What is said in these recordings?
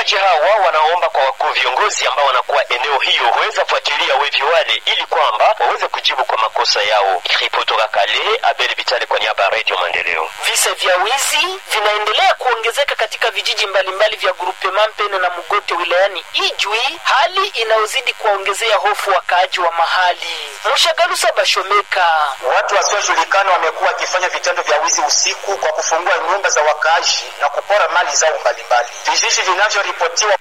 Wakaaji hawa wanaomba kwa wakuu viongozi ambao wanakuwa eneo hiyo huweza fuatilia wevi wale ili kwamba waweze kujibu kwa makosa yao. Ripoti toka Kale, Abel Bitale kwa niaba ya Radio Maendeleo. Visa vya wizi vinaendelea kuongezeka katika vijiji mbalimbali vya Grupema Mpene na Mugote wilayani Ijwi, hali inayozidi kuwaongezea hofu wakaaji wa mahali. Mshagalusa Bashomeka. Watu wasiojulikana wamekuwa wakifanya vitendo vya wizi usiku kwa kufungua nyumba za wakaaji na kupora mali zao mbalimbali. Vijiji vinavyoripotiwa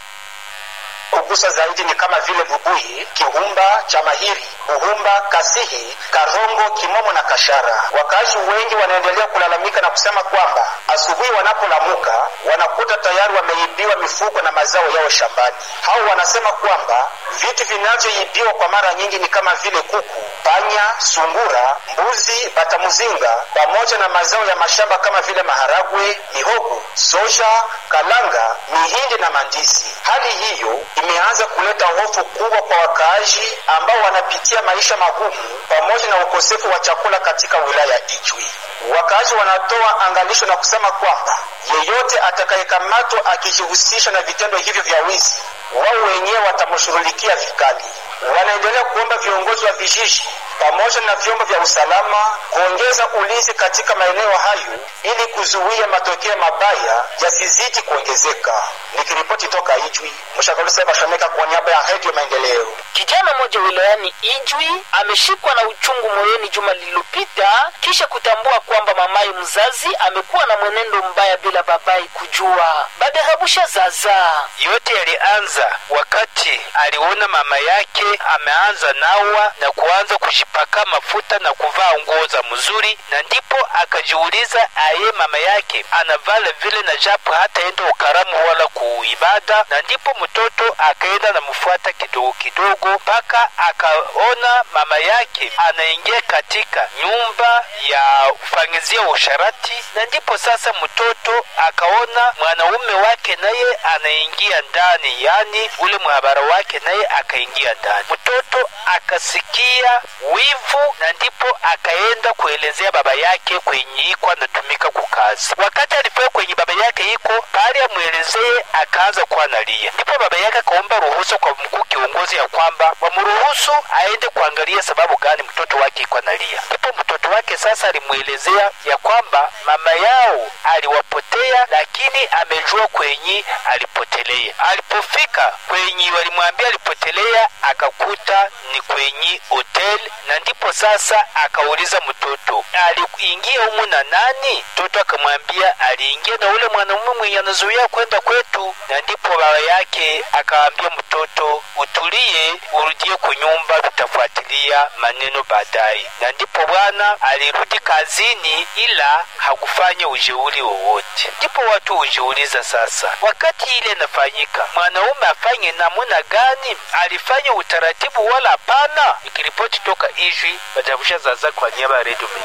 kugusa zaidi ni kama vile Bubuyi, Kihumba, Chamahiri, Buhumba, Kasihi, Karongo, Kimomo na Kashara. Wakaaji wengi wanaendelea kulalamika na kusema kwamba asubuhi wanapolamuka wanakuta tayari wameibiwa mifugo na mazao yao shambani. Hao wanasema kwamba vitu vinavyoibiwa kwa mara nyingi ni kama vile kuku, panya, sungura, mbuzi, batamuzinga pamoja na mazao ya mashamba kama vile maharagwe, mihogo, soja, kalanga, mihindi na mandizi. Hali hiyo imeanza kuleta hofu kubwa kwa wakaaji ambao wanapitia maisha magumu pamoja na ukosefu wa chakula katika wilaya Ijwi. Wakaaji wanatoa angalisho na kusema kwamba yeyote atakayekamatwa akijihusisha na vitendo hivyo vya wizi, wao wenyewe watamshughulikia vikali. Wanaendelea kuomba viongozi wa vijiji pamoja na vyombo vya usalama kuongeza ulinzi katika maeneo hayo ili kuzuia matokeo mabaya yasizidi kuongezeka. Nikiripoti toka Ijwi, Mshakalusa Bashomeka kwa niaba ya Radio Maendeleo. Kijana mmoja wilayani Ijwi ameshikwa na uchungu moyoni juma lililopita kisha kutambua kwamba mamaye mzazi amekuwa na mwenendo mbaya bila babai kujua. Badahabusha zaza yote yalianza wakati aliona mama yake ameanza nawa na kuanza kujipaka mafuta na kuvaa nguo za mzuri, na ndipo akajiuliza aye mama yake anavala vile na japo hata enda ukaramu wala kuibada, na ndipo mtoto akaenda na mfuata kidogo kidogo mpaka akaona mama yake anaingia katika nyumba ya ufangizia usharati, na ndipo sasa mtoto akaona mwanaume wake naye anaingia ndani, yani ule mhabara wake naye akaingia ndani. Mtoto akasikia wivu, na ndipo akaenda kuelezea baba yake kwenye iko anatumika kukazi. Wakati alifika kwenye baba yake iko pale amwelezee, akaanza kuwa nalia. Ndipo baba yake akaomba ruhusa kwa mkuu kiongozi ya kwamba wamruhusu aende kuangalia sababu gani mtoto wake iko analia. Ndipo mtoto wake sasa alimwelezea ya kwamba mama yao aliwapotea, lakini amejua kwenye alipotelea. Alipofika kwenye walimwambia alipotelea, akakuta ni kwenye hotel, na ndipo sasa akauliza mtoto aliingia humu na nani? Mtoto akamwambia aliingia na ule mwanamume mwenye anazuia kwenda kwetu, na ndipo baba yake akaambia mtoto utulie, urudie kunyumba, tutafuatilia maneno baadaye. Na ndipo bwana alirudi kazini, ila hakufanya ujeuri wowote. Ndipo watu hujiuliza sasa, wakati ile inafanyika, mwanaume afanye namuna gani? Alifanya utaratibu wala hapana? Ikiripoti toka Ijwi, Badabusha Zaza kwa niaba ya Redio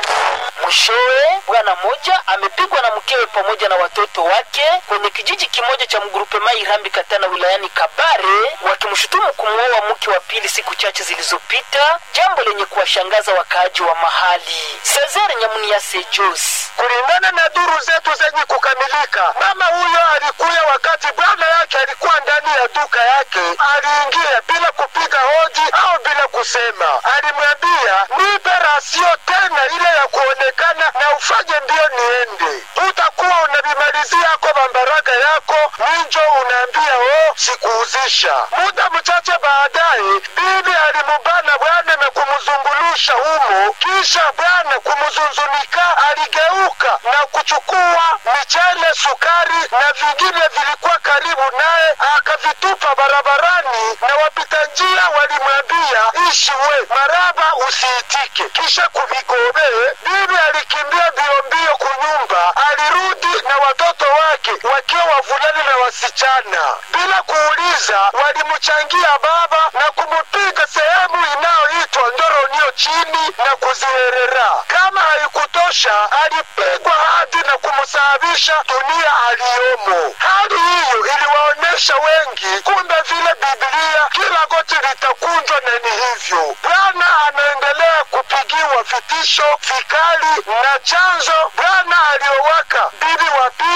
Mwishowe bwana mmoja amepigwa na mkewe pamoja na watoto wake kwenye kijiji kimoja cha Mgrupema Irambi Katana wilayani Kabare, wakimshutumu kumwoa mke wa pili siku chache zilizopita, jambo lenye kuwashangaza wakaaji wa mahali. Cesar Nyamuniase Jos Kulingana na duru zetu zenye kukamilika, mama huyo alikuya wakati bwana yake alikuwa ndani ya duka yake. Aliingia bila kupiga hoji au bila kusema. Alimwambia nipe rasio tena ile ya kuonekana na ufanye mbio niende, utakuwa unavimalizia ako bambaraga yako minjo, unaambia o sikuuzisha. Muda mchache baadaye, bibi alimubana bwana na kumzungulusha humo, kisha bwana kumzunzunika aligeuka na kuchukua michele, sukari na vingine vilikuwa karibu naye, akavitupa barabarani, na wapita njia walimwambia ishi we maraba, usiitike. Kisha kuvigobee, bibi alikimbia mbio mbio kunyumba, alirudi na watoto wake wakiwa wavulana na wasichana. Bila kuuliza, walimchangia baba na kumupiga sehemu inayoitwa Ndoronio chini na kuziherera. Kama haikutosha, alipigwa hadi na kumsababisha dunia aliyomo. Hali hiyo iliwaonyesha wengi, kumbe vile Biblia kila goti litakunjwa, na ni hivyo. Bwana anaendelea kupigiwa vitisho vikali, na chanzo Bwana aliowaka bibi wa pili